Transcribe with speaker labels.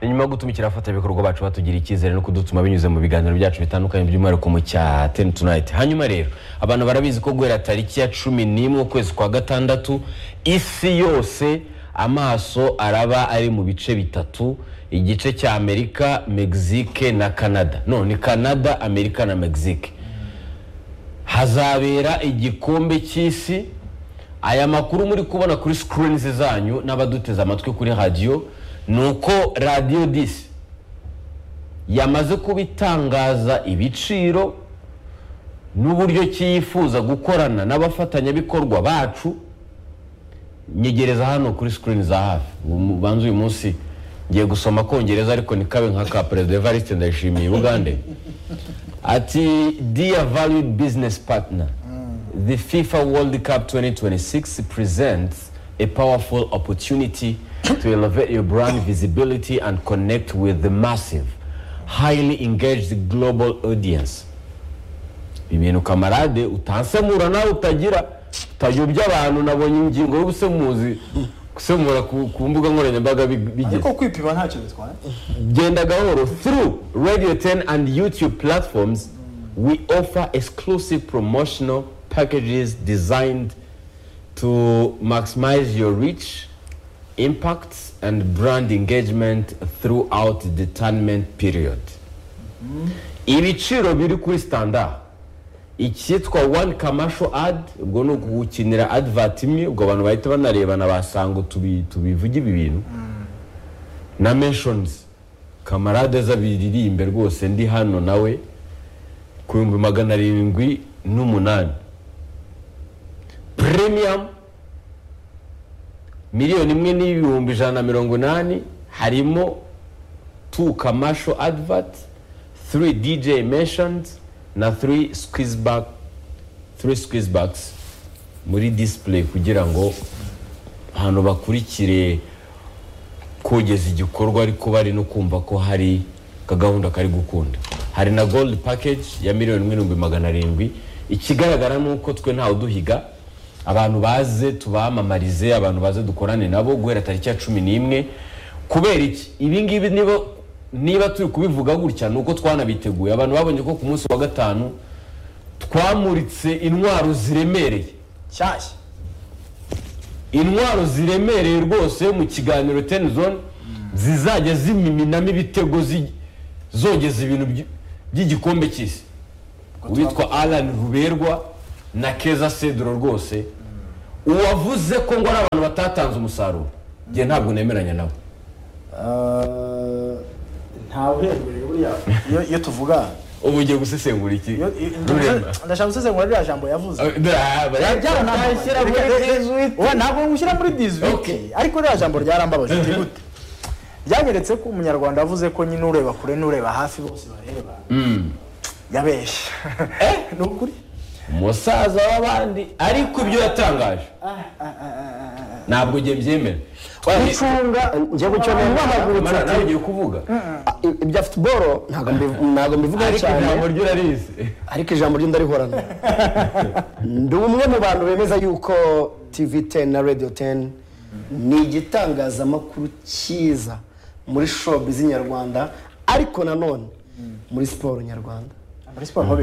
Speaker 1: ni nyuma yo gutumikira abafatanyabikorwa bacu batugira icyizere no kudutuma binyuze mu biganiro byacu bitandukanye by'umwihariko mu cya teni tunayiti hanyuma rero abantu barabizi ko guhera tariki ya cumi n'imwe ukwezi kwa gatandatu isi yose amaso araba ari mu bice bitatu igice cya amerika mexique na canada no ni canada amerika na mexique hazabera igikombe cy'isi aya makuru muri kubona kuri sikirini zanyu n'abaduteze amatwi kuri radiyo ni uko radiyo disi yamaze kuba itangaza ibiciro n'uburyo ki yifuza gukorana n'abafatanyabikorwa bacu nyegereza hano kuri sikirini za hafi banza uyu munsi ngiye gusoma kongereza ariko ntikabe nka ka perezida evariste ndayishimiye bugande ati dear valued business partner the fifa world cup 2026 presents a powerful opportunity to elevate your brand visibility and connect with the massive highly engaged global audience ibintu kamarade utansemura nawe utagira utayobya abantu nabonye ingingo y'ubusemuzi gusemura ku ku mbuga nkoranyambaga bi- bigeze
Speaker 2: ariko kwipima ntacyo bitwaye
Speaker 1: Genda Gahoro, through Radio 10 and YouTube platforms, we offer exclusive promotional packages designed to maximize your reach, impact, and brand engagement throughout the tournament period. Ibiciro biri kuri standard. icyitwa one commercial ad ubwo ni ugukinira advert imwe ubwo abantu bahita banarebana basanga tubi- tubivuge ibi bintu na mentions kamarade zabiririmbe rwose ndi hano nawe ku bihumbi magana arindwi n'umunani premium miliyoni imwe n'ibihumbi ijana na mirongo inani harimo two commercial advert three dj mentions na three squeeze back three squeeze backs muri display kugira ngo ahantu bakurikire kogeza igikorwa ariko bari no kumva ko hari kagahunda kari gukunda hari na gold package ya miliyoni imwe n'ibihumbi magana arindwi ikigaragara ni uko twe ntawe uduhiga abantu baze tubamamarize abantu baze dukorane nabo guhera tariki ya cumi n'imwe kubera iki ibi ngibi niba niba turi kubivuga gutya ni uko twanabiteguye abantu babonye ko ku munsi wa gatanu twamuritse intwaro ziremereye
Speaker 2: nshyashya
Speaker 1: intwaro ziremereye rwose mu kiganiro teni zone zizajya ziminamo ibitego zi- zogeza ibintu by- by'igikombe cy'isi uwitwa alan ruberwa na keza cedro rwose uwavuze ko ngo ari abantu batatanze umusaruro njye ntabwo nemeranya nawe
Speaker 2: ntawe uherereye buriya iyo- iyo tuvuga
Speaker 1: ubu ngiye gusesengura iki
Speaker 2: iyo- iyo-
Speaker 1: Rurema.
Speaker 2: ndashaka gusesengura ririya jambo yavuze
Speaker 1: Ah, da- ba-
Speaker 2: Ntashyira muri
Speaker 1: Jesuit.
Speaker 2: 18. Oya, ntabwo ngushyira muri
Speaker 1: Okay.
Speaker 2: 18 ariko ririya jambo ryarambabaje ni gute ryanyeretse ko umunyarwanda yavuze ko nyine ureba kure n'ureba hafi bose bareba yabeshye ni ukuri
Speaker 1: umusaza w'abandi ariko ibyo yatangaje ntabwo njye mbyemera
Speaker 3: gucunga njye gucyo
Speaker 1: Mara,
Speaker 3: nahagurutse
Speaker 1: nawe ugiye kuvuga
Speaker 3: ibya futuboro ntabwo mbi- ntabwo mbivugaho
Speaker 1: ariko
Speaker 3: cyane
Speaker 1: ijambo ryo urarizi
Speaker 3: ariko ijambo ryo ndarihorana ndi umwe mu bantu bemeza yuko tv 10 na radio 10 ni igitangazamakuru cyiza muri shopu z'inyarwanda ariko nanone muri siporo nyarwanda
Speaker 2: muri siporo ho